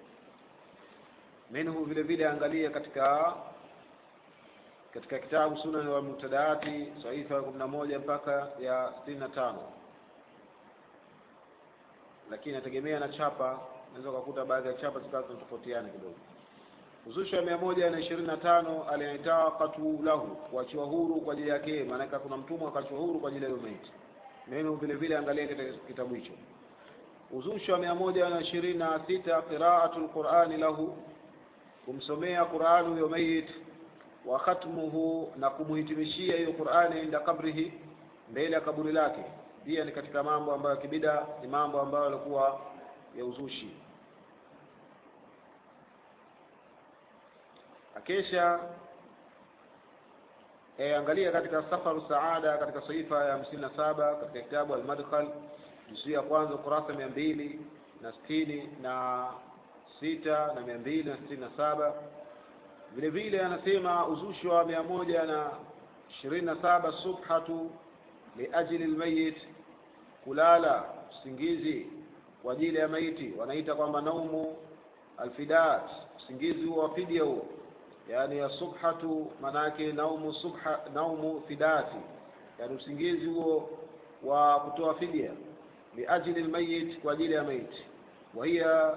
minhu vile vile angalia katika katika kitabu sunan wa mubtadaati sahifa ya kumi na moja mpaka ya sitini na tano lakini inategemea na chapa unaweza ukakuta baadhi ya chapa zikawa zinatofautiana kidogo uzushi wa mia moja na ishirini na tano aliitaqatu lahu kuachiwa huru kwa ajili yake maanake kuna mtumwa akachiwa huru kwa ajili ya huyo maiti neno vile vile angalia katika kitabu hicho uzushi wa mia moja na ishirini na sita qiraatu lqurani lahu kumsomea qurani huyo mayit wa khatmuhu na kumuhitimishia hiyo qurani inda kabrihi mbele ya kaburi lake pia ni katika mambo ambayo kibida ni mambo ambayo yalikuwa ya uzushi akesha e, angalia katika safaru saada katika sahifa ya hamsini na saba katika kitabu almadkhal juzuu ya kwanza ukurasa mia mbili na sitini na sita na mia mbili na sitini na saba vile vile anasema uzushi wa mia moja na ishirini na saba subhatu liajli lmayit kulala usingizi kwa ajili ya maiti wanaita kwamba naumu alfidat usingizi huo wa fidia huo yani asubhatu manake naumu subha naumu fidati yani usingizi huo wa kutoa fidia liajli lmayit kwa ajili ya maiti wahiya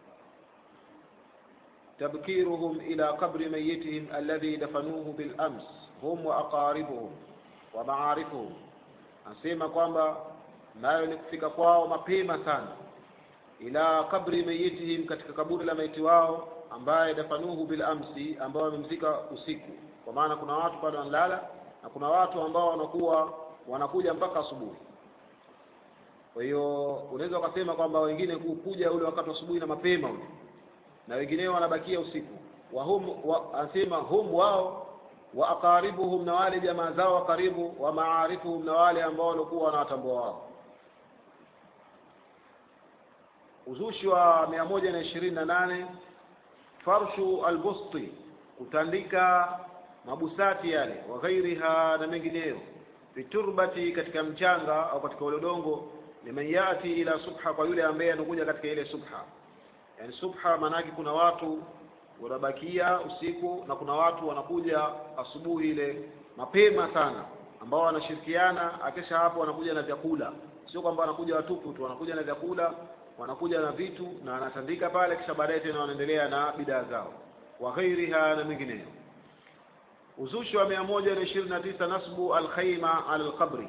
tabkiruhum ila qabri mayitihim alladhi dafanuhu bilams hum wa aqaribuhum wa maarifuhum anasema kwamba nayo ni kufika kwao mapema sana ila kabri mayitihim katika kaburi la maiti wao ambaye dafanuhu bil amsi ambao wamemzika usiku kwa maana kuna watu bado wanalala na kuna watu ambao wanakuwa wanakuja mpaka asubuhi kwa hiyo unaweza ukasema kwamba wengine kuja ule wakati wa asubuhi na mapema ule na wengineo wanabakia usiku wa hum wa, anasema hum wao wa aqaribuhum na wale jamaa zao wa karibu wa maarifuhum na wale ambao walikuwa wanawatambua wao uzushi wa mia moja na ishirini na nane farshu albusti kutandika mabusati yale wa ghairiha na mengineyo fiturbati katika mchanga au katika ule udongo liman yati ila subha kwa yule ambaye anakuja katika ile subha yani subha maanake kuna watu wanabakia usiku na kuna watu wanakuja asubuhi ile mapema sana ambao wanashirikiana akisha hapo wanakuja na vyakula sio kwamba wanakuja watupu tu wanakuja na vyakula wanakuja na vitu na wanatandika pale kisha baadaye tena wanaendelea na bidaa zao wa ghairiha na mengineyo uzushi wa mia moja na ishirini na tisa nasbu alkhaima ala alqabri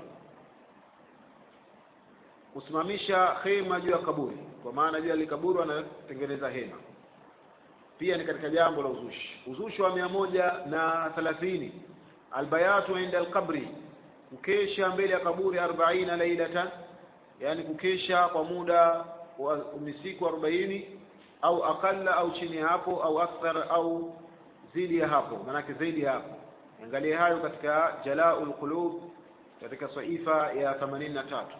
kusimamisha khema juu ya kaburi kwa maana juu ya likaburi wanatengeneza hema pia ni katika jambo la uzushi uzushi wa mia moja na thelathini albayatu inda alqabri kukesha mbele ya kaburi arbaina lailatan yani kukesha kwa muda wa siku arobaini au akalla au chini ya hapo au akthar au zidi ya hapo maanake zaidi ya hapo angalia hayo katika jalaul qulub katika saifa ya themanini na tatu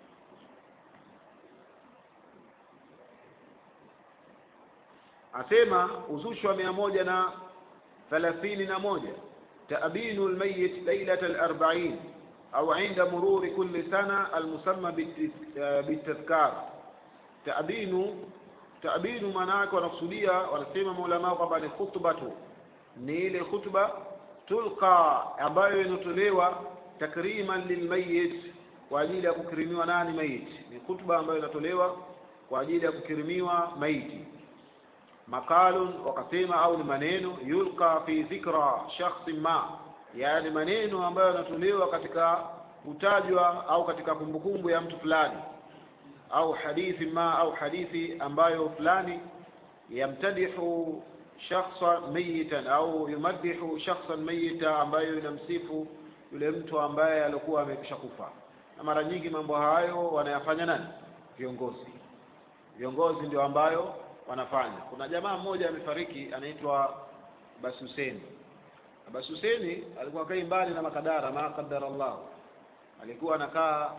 asema uzushi wa mia moja na thelathini na moja taabinu lmayit lailat alarbain au inda mururi kulli sana almusamma bitadhkar taabinu taabinu maana yake wanakusudia wanasema maulamaa kwamba ni khutbatu ni ile khutba tulqa ambayo inatolewa takriman lilmayit kwa ajili ya kukirimiwa nani maiti ni khutba ambayo inatolewa kwa ajili ya kukirimiwa maiti maqalun wakasema au ni maneno yulqa fi dhikra shakhsin ma yaani maneno ambayo yanatolewa katika kutajwa au katika kumbukumbu ya mtu fulani au hadithi ma au hadithi ambayo fulani yamtadihu shakhsan mayitan au yumaddihu shakhsan mayita ambayo inamsifu yule mtu ambaye alikuwa amekwisha kufa na mara nyingi mambo hayo wanayafanya nani viongozi viongozi ndio ambayo wanafanya kuna jamaa mmoja amefariki anaitwa Abbas Hussein Abbas Hussein alikuwa kai mbali na makadara ma qadara Allah alikuwa anakaa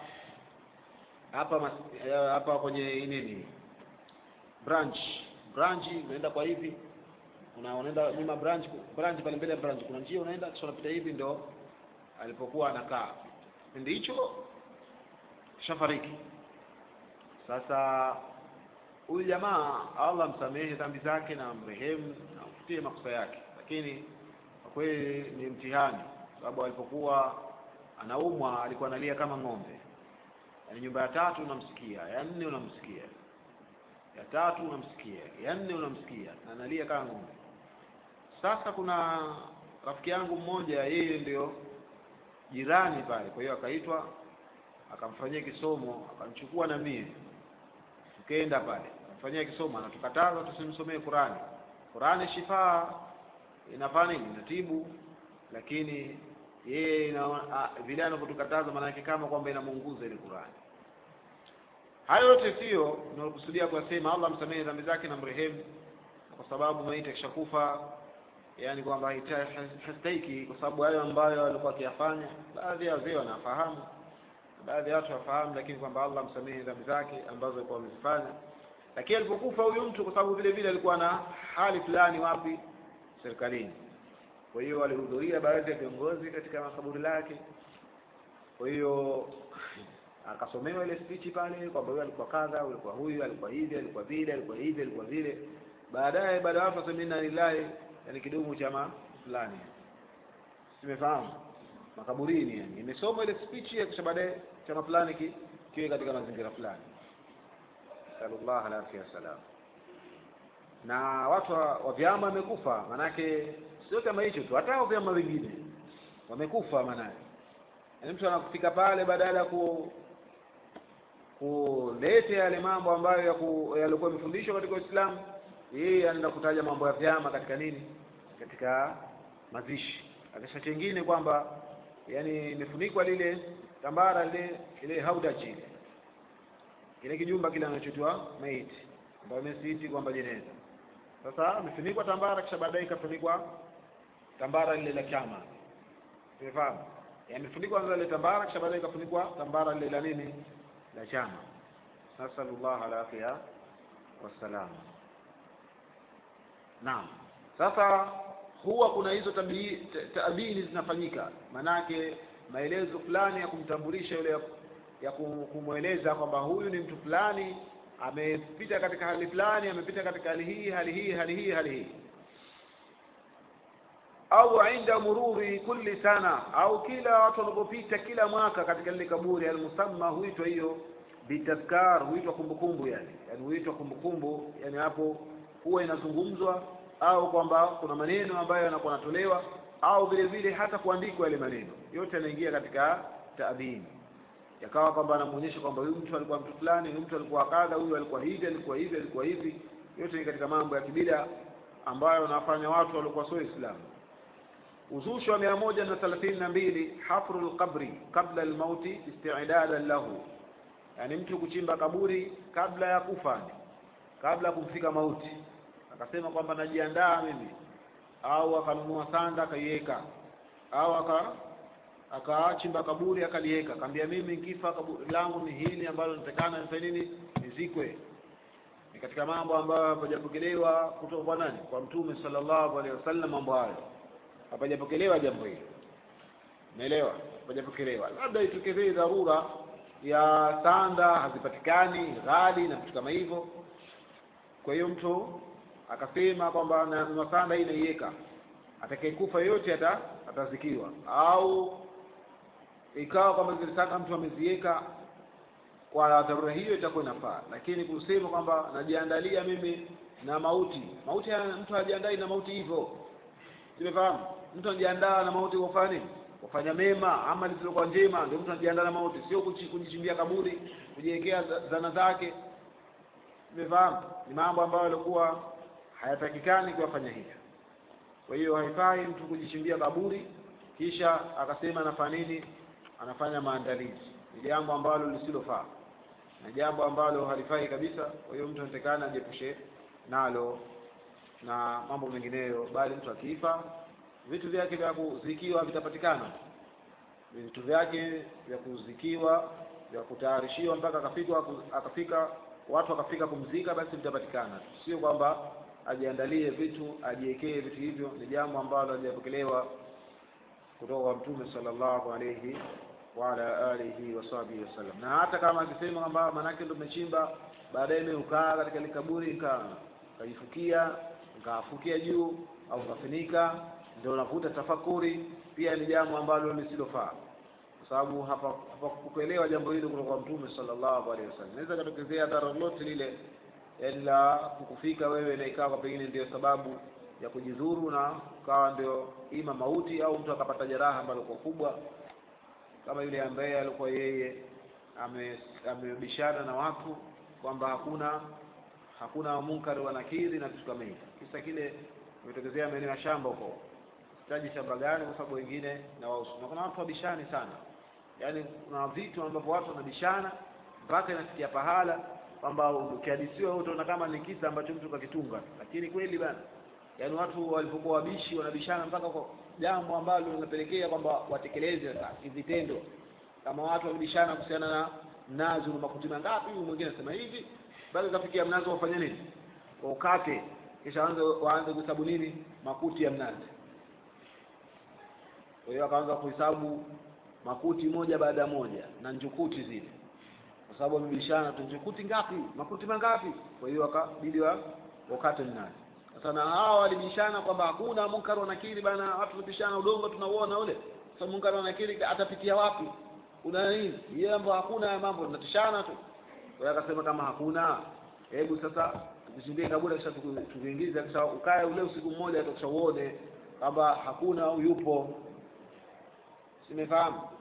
hapa hapa kwenye nini branch branch unaenda kwa hivi una unaenda nyuma branch branch pale mbele ya branch kuna njia unaenda kisha unapita hivi ndo alipokuwa anakaa kipindi hicho shafariki sasa huyu jamaa Allah msamehe dhambi zake na mrehemu na mfutie makosa yake lakini kwa kweli ni mtihani sababu alipokuwa anaumwa alikuwa analia kama ng'ombe yaani nyumba ya tatu unamsikia ya nne unamsikia ya tatu unamsikia ya nne unamsikia na analia kama ng'ombe sasa kuna rafiki yangu mmoja yeye ndio jirani pale kwa hiyo akaitwa akamfanyia kisomo akamchukua na mie tukaenda pale akamfanyia kisomo anatukataza tusimsomee Qurani Qurani shifaa inafanya nini inatibu lakini yeye vile anavyotukataza maana yake kama kwamba inamuunguza ile Qurani hayo yote sio tunakusudia kuyasema Allah msamehe dhambi zake na mrehemu kwa sababu maiti akishakufa yani kwamba hastahiki kwa sababu hayo ambayo alikuwa akiyafanya baadhi ya wazee wanafahamu baadhi ya watu wafahamu lakini kwamba Allah msamehe dhambi zake ambazo alikuwa amezifanya lakini alipokufa huyu mtu kwa sababu vile vile alikuwa na hali fulani wapi serikalini kwa hiyo alihudhuria baadhi ya viongozi katika makaburi lake kwa hiyo akasomewa ile speech pale kwamba huyu alikuwa kadha alikuwa huyu alikuwa hivi alikuwa vile alikuwa hivi alikuwa vile baadaye baada ya wafa inna lillahi yani kidumu chama fulani simefahamu makaburini yani imesoma ile speech ya kisha baadaye chama fulani ki, kiwe katika mazingira fulani sallallahu alaihi wasallam na watu wa, wa vyama wamekufa manake sio kama hicho tu hata vyama vingine wamekufa manake yaani mtu anakufika pale badala ya ku kuleta yale mambo ambayo yalikuwa yamefundishwa katika Uislamu yeye anaenda kutaja mambo ya vyama katika nini katika mazishi akisha chengine kwamba yani imefunikwa lile tambara lile ile haudaji ile kile kijumba kile anachotoa maiti ambayo imesiti kwamba jeneza sasa imefunikwa tambara kisha baadaye ikafunikwa tambara lile la chama umefahamu yamefunikwa kwanza ile tambara kisha baadaye ikafunikwa tambara lile la nini la chama nasallallahu alafia wassalam naam sasa huwa kuna hizo taabini zinafanyika manake maelezo fulani ya kumtambulisha yule ya kumweleza kwamba huyu ni mtu fulani amepita katika hali fulani amepita katika hali hii hali hii hali hii hali hii au inda mururi kulli sana au kila watu wanapopita kila mwaka katika lile kaburi almusamma huitwa hiyo bitadhkar huitwa kumbukumbu yani yani huitwa kumbukumbu yani hapo huwa inazungumzwa au kwamba kuna maneno ambayo yanakuwa yanatolewa au vile vile hata kuandikwa yale maneno yote yanaingia katika taadhini yakawa kwamba anamuonyesha kwamba huyu mtu alikuwa mtu fulani huyu mtu alikuwa kadha huyu alikuwa hivi alikuwa hivi alikuwa hivi yote ni katika mambo ya kibida ambayo wanafanya watu waliokuwa sio Waislamu uzushi wa mia moja na thelathini na mbili hafru lqabri qabla lmauti istidadan lahu yani mtu kuchimba kaburi kabla ya kufa kabla ya kumfika mauti akasema kwamba najiandaa mimi au akanunua sanda akaiweka au aka akachimba kaburi akaliweka akamwambia mimi nikifa kaburi langu ni hili ambalo nitakana nifanye nini nizikwe ni katika mambo ambayo hapajapokelewa kutoka kwa nani kwa mtume sallallahu alaihi wasallam mambo hayo hapajapokelewa jambo hilo umeelewa hapajapokelewa labda itokezee dharura ya sanda hazipatikani ghali na vitu kama hivyo kwa hiyo mtu akasema kwamba na sanda hii naiweka atakayekufa yote ata atazikiwa au ikawa kwamba zile sanda mtu ameziweka kwa dharura hiyo itakuwa inafaa lakini kusema kwamba najiandalia mimi na mauti mauti mtu hajiandai na mauti hivyo Simefahamu? Mtu anajiandaa na mauti kwa kufanya nini? Kufanya mema, amali zilizokuwa njema, ndio mtu anajiandaa na mauti, sio kujichimbia kaburi, kujiwekea zana zake. Simefahamu? Ni mambo ambayo yalikuwa hayatakikani kuyafanya hivyo. Kwa hiyo haifai mtu kujichimbia kaburi kisha akasema anafanya nini? Anafanya maandalizi. Ni jambo ambalo lisilofaa. Na jambo ambalo halifai kabisa. Kwa hiyo mtu anatakana ajiepushe nalo na mambo mengineyo bali mtu akifa vitu vyake vya kuzikiwa vitapatikana vitu vyake vya kuzikiwa vya kutayarishiwa mpaka akafika akafika watu wakafika kumzika basi vitapatikana sio kwamba ajiandalie vitu ajiwekee vitu hivyo ni jambo ambalo halijapokelewa kutoka kwa mtume sallallahu alayhi wa ala alihi wa sahbihi wasallam na hata kama akisema kwamba manake ndo umechimba baadaye mimi ukaa katika ile kaburi nika kajifukia nikafukia juu au kafinika ndio unakuta tafakuri pia ni jambo ambalo lisilofaa kwa sababu hapa hapakuelewa jambo hilo kutoka kwa mtume sallallahu alaihi wasallam inaweza katokezea dhara lolote lile yani la kukufika wewe na ikawa pengine ndio sababu ya kujidhuru na ukawa ndio ima mauti au mtu akapata jeraha ambalo kwa kubwa kama yule ambaye alikuwa yeye amebishana na watu kwamba hakuna hakuna munkari wa nakiri na vitu kama hivyo kisa kile imetokezea maeneo ya shamba huko sitaji shamba gani kwa sababu wengine na wausu na kuna watu wabishani sana yaani kuna vitu ambavyo watu wanabishana mpaka inafikia pahala kwamba ukihadisiwa wewe utaona kama ni kisa ambacho mtu kakitunga lakini kweli bana yaani watu walipokuwa wabishi wanabishana mpaka kwa jambo ambalo linapelekea kwamba watekeleze sasa kivitendo kama watu walibishana kuhusiana na mnazi una makuti mangapi huyu mwingine anasema hivi bado kafikia mnazi wafanye nini ukate kisha waanze waanze kuhesabu nini makuti ya mnazi kwa hiyo akaanza kuhesabu makuti moja baada ya moja na njukuti zile kwa sababu wamebishana tu njukuti ngapi makuti mangapi kwa hiyo akabidi wa wakate mnazi sasa na hawa walibishana kwamba hakuna munkar wa nakiri bana watu walibishana udongo tunauona ule sasa munkar wa nakiri atapitia wapi kuna nini yeye mambo hakuna haya mambo tunatishana tu kwa hiyo akasema kama hakuna hebu sasa tukuchimbie kaburi kisha tuku- tukuingize kisha ukae ule usiku mmoja kisha uone kwamba hakuna au yupo simefahamu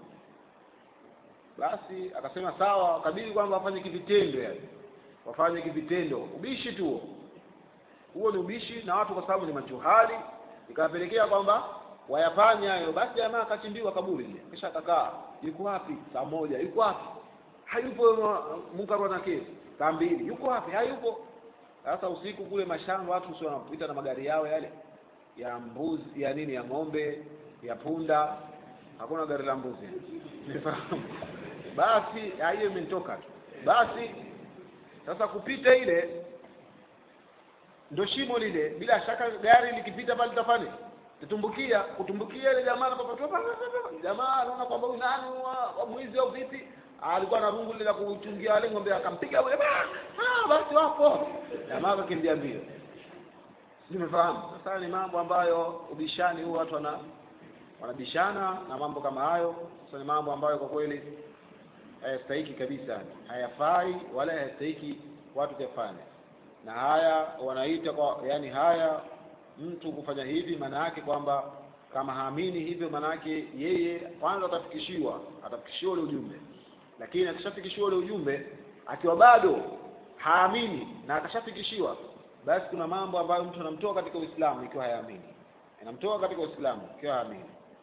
basi akasema sawa wakabidi kwamba wafanye kivitendo yani wafanye kivitendo ubishi tu huo huo ni ubishi na watu kwa sababu ni majuhali ikawapelekea kwamba wayafanye hayo basi jamaa akachimbiwa kaburi ile kisha akakaa yuko wapi saa moja yuko wapi hayupo uh, munkar wa nakiri saa mbili yuko wapi hayupo sasa usiku kule mashamba watu sio wanapita na magari yao yale ya mbuzi ya nini ya ng'ombe ya punda hakuna gari la mbuzi Umefahamu? basi ah, hiyo imenitoka tu basi sasa kupita ile ndo shimo lile bila shaka gari likipita pale litafanya tutumbukia kutumbukia ile jamaa anapopatoa jamaa anaona kwamba huyu nani wa, wa mwizi au vipi Ah, alikuwa na rungu lile la kuchungia wale ng'ombe akampiga yule ah basi wapo jamaa akakimbia mbio nimefahamu sasa ni mambo ambayo ubishani huu watu wana wanabishana na mambo kama hayo sasa ni mambo ambayo kwa kweli hayastahiki kabisa hayafai wala hayastahiki watu kuyafanya na haya wanaita kwa yani haya mtu kufanya hivi maana yake kwamba kama haamini hivyo maana yake yeye kwanza atafikishiwa atafikishiwa ule ujumbe lakini akishafikishiwa ule ujumbe akiwa bado haamini na akashafikishiwa basi kuna mambo ambayo mtu anamtoa katika Uislamu ikiwa hayaamini anamtoa katika Uislamu ikiwa haamini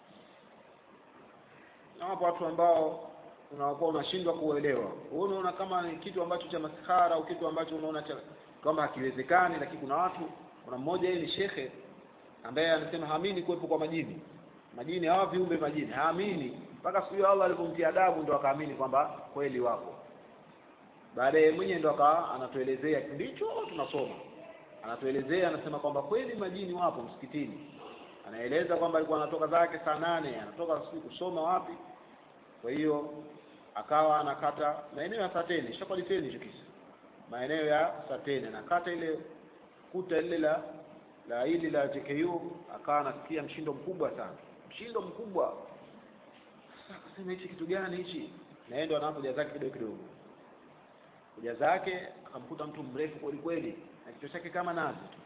na wapo watu ambao unakuwa unashindwa kuelewa wewe unaona kama ni kitu ambacho cha maskhara au kitu ambacho unaona cha kwamba hakiwezekani lakini kuna watu kuna mmoja yeye ni shekhe ambaye anasema haamini kuwepo kwa majini majini hawa viumbe majini haamini mpaka siku hiyo Allah alipomtia adabu ndo akaamini kwamba kweli wapo baadaye mwenyewe ndo akawa anatuelezea ndicho tunasoma anatuelezea anasema kwamba kweli majini wapo msikitini anaeleza kwamba alikuwa anatoka zake saa nane anatoka sijui kusoma wapi kwa hiyo akawa anakata maeneo ya Sateni shakwaliteni hicho kisa maeneo ya Sateni anakata ile kuta ile la la hili la JKU akawa anasikia mshindo mkubwa sana mshindo mkubwa sasa akasema hichi kitu gani hichi na yeye ndo anapoja zake kidogo kidogo kuja zake akamkuta mtu mrefu kweli kweli na kichwa chake kama nazi tu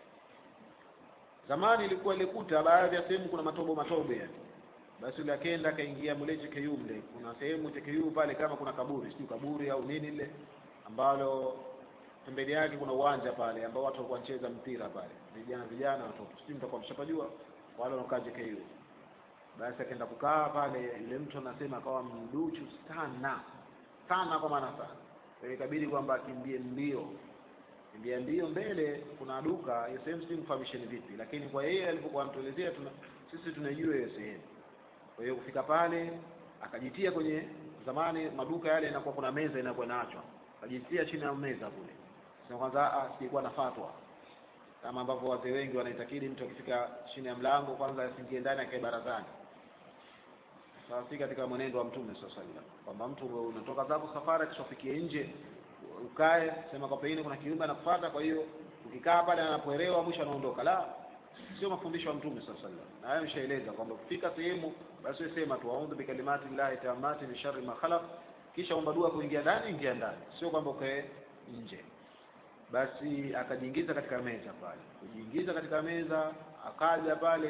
zamani ilikuwa ile kuta baadhi ya sehemu kuna matobo matobe yani basi yule akenda akaingia mle JKU mle kuna sehemu JKU pale kama kuna kaburi sijui kaburi au nini ile ambalo pembeni yake kuna uwanja pale ambao watu walikuwa wanacheza mpira pale vijana vijana watoto sijui mtakuwa mshapajua wale wanakaa JKU basi akaenda kukaa pale yule mtu anasema akawa mduchu sana sana kwa maana sana kwa hiyo ikabidi kwamba akimbie mbio kimbia mbio mbele kuna duka hiyo sehemu sijui mfahamisheni vipi lakini kwa yeye alipokuwa anatuelezea tuna sisi tunaijua hiyo sehemu kwa hiyo kufika pale akajitia kwenye zamani maduka yale inakuwa kuna meza inakuwa inaachwa akajitia chini ya meza kule sema kwanza ah sikuwa na fatwa kama ambavyo wazee wengi wanaitakidi mtu akifika chini ya mlango kwanza asingie ndani akae barazani sawa si katika mwenendo wa mtume sallallahu alaihi wasallam kwamba mtu unatoka zako safari kisha ufikie nje ukae sema kwa pengine kuna kiumbe anakufuata kwa hiyo ukikaa pale anapoelewa mwisho anaondoka la sio mafundisho ya mtume sallallahu alaihi wasallam na hayo nishaeleza kwamba ukifika sehemu basi wewe sema tu a'udhu bikalimati llahi tammati min sharri ma khalaq kisha omba dua kuingia ndani ingia ndani sio kwamba ukae nje basi akajiingiza katika meza pale kujiingiza katika meza akaja pale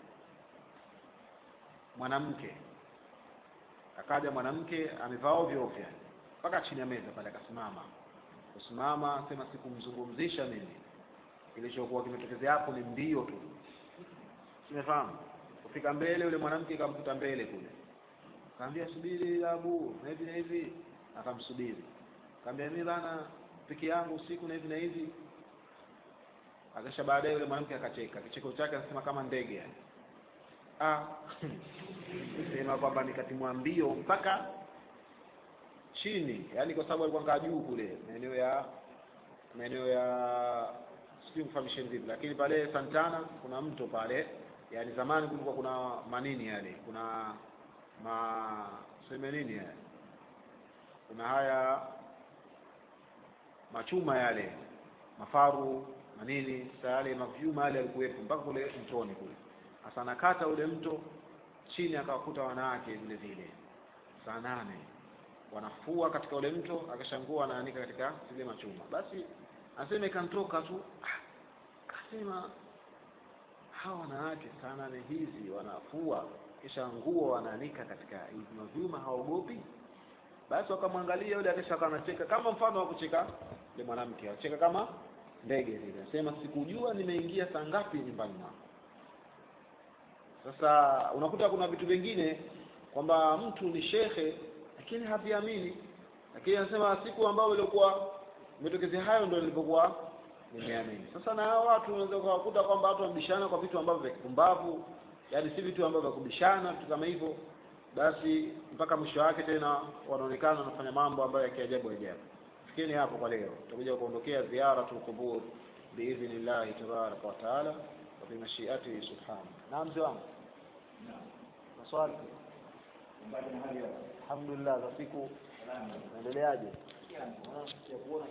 mwanamke akaja mwanamke amevaa ovyo ovyo yani mpaka chini ya meza pale akasimama kusimama sema sikumzungumzisha mimi kilichokuwa kimetokezea hapo ni mbio tu simefahamu kufika mbele yule mwanamke akamkuta mbele kule kaambia subiri abu na hivi na hivi akamsubiri kaambia mimi bana peke yangu usiku na hivi na hivi akisha baadaye yule mwanamke akacheka kicheko chake anasema kama ndege yani ah sema kwamba nikatimwa mbio mpaka chini yani kwa sababu alikuwa ngaa juu kule maeneo ya maeneo ya sijui kufahamisheni vipi lakini pale Santana kuna mto pale yani zamani kulikuwa kuna manini yale kuna ma sema nini yale kuna haya machuma yale mafaru na nini sasa yale mavyuma yale yalikuwepo mpaka kule mtoni kule sasa anakata ule mto chini akawakuta wanawake vile vile saa nane wanafua katika ule mto akashangua anaanika katika zile machuma basi aseme kantoka tu ah, kasema hawa wanawake saa nane hizi wanafua kisha nguo wanaanika katika hivi mavyuma hawaogopi basi wakamwangalia yule akisha akawa anacheka kama mfano wa kucheka yule mwanamke acheka kama ndege vile anasema sikujua nimeingia saa ngapi nyumbani mwako sasa unakuta kuna vitu vingine kwamba mtu ni shekhe lakini haviamini lakini anasema siku ambayo ilikuwa imetokezea hayo ndio nilipokuwa nimeamini sasa na hao watu unaweza kuwakuta kwamba watu wanabishana kwa vitu ambavyo vya kipumbavu yaani si vitu ambavyo vya kubishana vitu kama hivyo basi mpaka mwisho wake tena wanaonekana wanafanya mambo ambayo ya kiajabu ajabu fikiri hapo kwa leo tutakuja kuondokea ziaratul qubur biidhnillahi tabaraka wa taala wa bimashiatihi subhanahu naam mzee wangu maswali alhamdulillah za siku naendeleaje